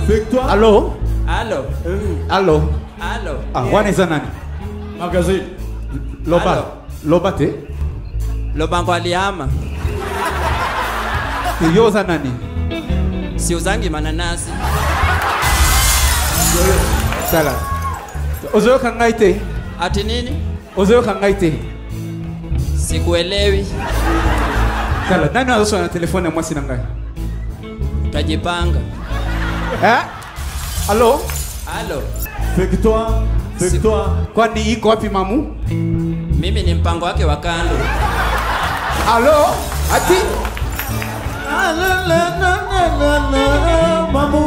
Victoire. Allô Allô Allô Allô Ah, wana eza nani? Magazine. Loba. Allô. Loba te? Lobango alihama. Yo oza nani? Siuzangi mananasi. Sala. Ozoyoka ngai te? Ati nini? Ozoyoka ngai te? Sikuelewi. Sala, nani azosona na telefone ya mwasi na ngai? Tajipanga. Eh? Allô Allô Victoire. Victoire. Kwani iko wapi mamu? Mimi ni mpango wake wa kando. Allô Ati? Mamu.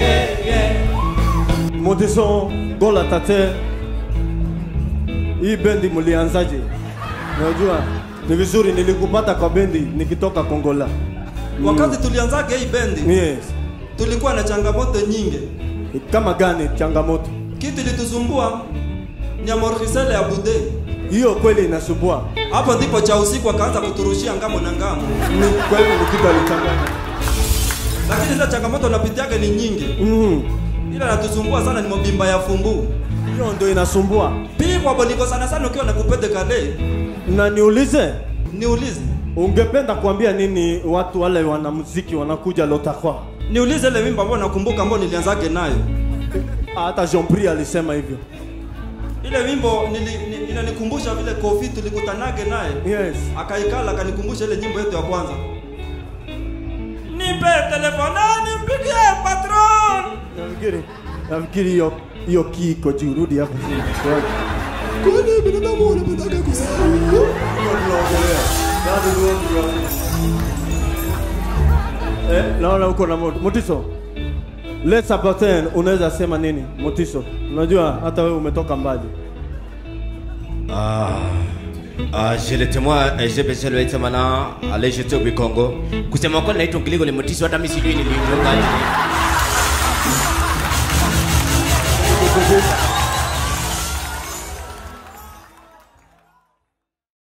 Motiso Gola Tate. Hii bendi mlianzaje? Unajua ni vizuri nilikupata kwa bendi nikitoka Kongola. Wakati tulianzaga hii bendi Yes. tulikuwa na changamoto nyingi. Kama gani changamoto? Kitu ilitusumbua ni amortisele ya bude. Hiyo kweli inasumbua. Hapo ndipo cha usiku akaanza kuturushia ngamo na ngamo, Ni kweli ni kitu alichanganya. lakini zile changamoto napitiaga ni nyingi, Mm. ila natusumbua sana ni mobimba ya fumbu Hiyo ndio inasumbua. pigwa boniko sana sana ukiwa na kupete kale. Na niulize, Niulize, ungependa kuambia nini watu wale wanamuziki wanakuja Lotakwa? niulize ile wimbo ambao nakumbuka ambao nilianzage nayo. Hata Jean Pri alisema hivyo. Ile wimbo nili, ni, inanikumbusha vile Kofi tulikutanage naye Yes. akaikala akanikumbusha ile nyimbo yetu ya kwanza. Nipe telefona nimpigie patron. Nafikiri nafikiri hiyo hiyo key iko juu, rudi hapo chini. Kwani binadamu wanapendaka kusahau? Tunaongelea. Bado tunaongelea. Eh, naona uko na moto. Motiso. Let's Sabatin, unaweza sema nini? Motiso. Unajua hata wewe umetoka mbali. Ah, ah, je le témoin eh, j'ai besoin de être maintenant allez jeter au Congo kusema kweli naitwa Ngiliko ni mtiso hata mimi sijui niliungaje